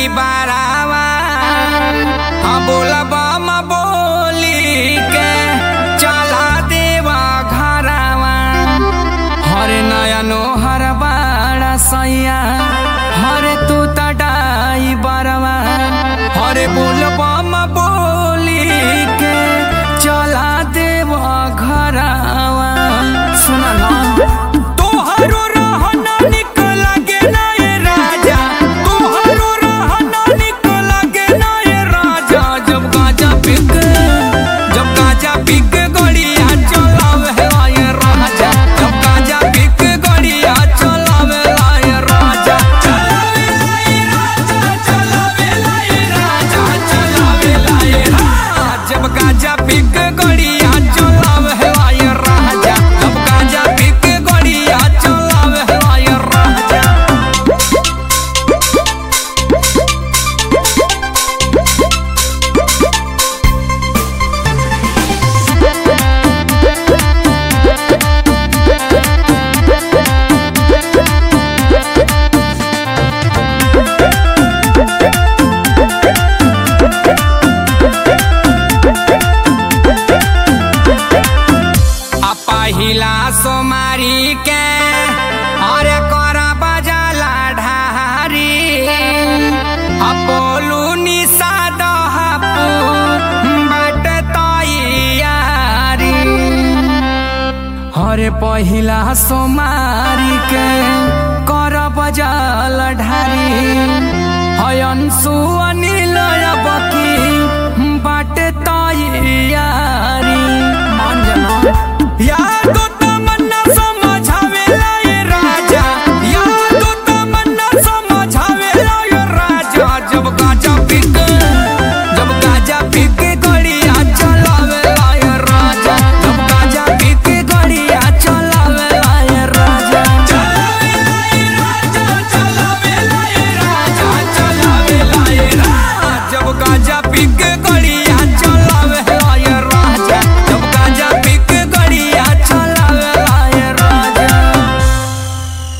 बारावा हाँ बोलबा म बोली के चला देवा घरावा हरे नयनो हर बाड़ा सैया हरे तू तडाई बरवा हरे बोलबा म बोली के चला देवा घरावा सुना ना तोहरो रहना निक लागे ना ये राजा तोहरो रहना निक लागे ना ये राजा जब गाजा पिक जब गाजा पिक गड़िया चलावे ला ये राजा जब गाजा पिक गड़िया चलावे ला ये राजा चलावे ला ये राजा चलावे ला ये राजा चलावे ला ये राजा जब गाजा पिक गड़िया चलावे ला ये राजा जब गाजा पिक गड़िया चलावे ला ये राजा आ पहिला सोमारी के अरे कर बजाला ढारी आ बोलू निशा दहपू बाट तैयारी अरे पहिला सोमारी के कर बजाल ढारी हयन सुअनिल